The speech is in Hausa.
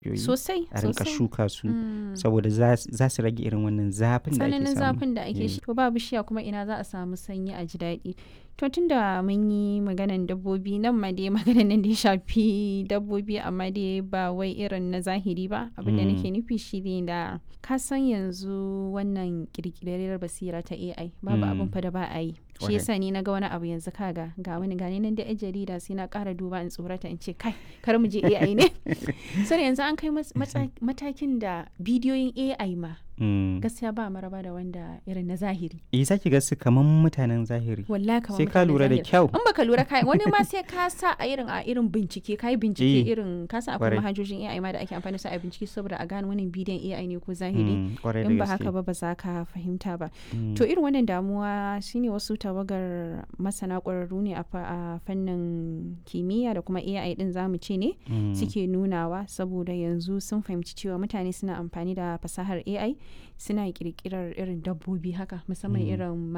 sosai a rinka sosai. shuka su Mm. saboda za za su rage irin wannan zafin da ake tsananin samu zafin da ake Eh. shi to ba bishiya kuma ina za a samu sanyi a ji daɗi to tunda mun yi maganan dabbobi nan ma dai maganan nan da ya shafi dabbobi amma dai ba wai irin na zahiri ba abin da Mm. nake nufi shi ne da ka san yanzu wannan kirkirar basira ta AI babu Mm. abin fa da ba a yi shi Kwarai. yasa ni na ga wani abu yanzu kaga ga wani gani nan da yan jarida sai na ƙara duba in tsorata in ce kai kar mu je AI ne sai yanzu an kai mas- matsa- matakin da bidiyoyin AI ma Mm. gaskiya ba maraba da wanda irin na zahiri eh zaki ga su kaman mutanen zahiri wallahi kamar sai ka mutanen lura da zahiri. kyau in baka lura kai wani ma sai ka sa a irin a irin bincike kai bincike Eh, irin ka san akwai kwarai. manhajojin AI ma da ake amfani da su a bincike saboda a gane wannan bidiyon AI ne ko zahiri Mm, kwarai da in ba gaske. haka ba ba za ka fahimta ba Mm. to irin wannan damuwa shine wasu tawagar masana ƙwararru ne a fa- a fannin kimiyya da kuma AI din zamu ce ne Mm. suke nunawa saboda yanzu sun fahimci cewa mutane suna amfani da fasahar AI suna kirkirar irin dabbobi haka musamman Mm. irin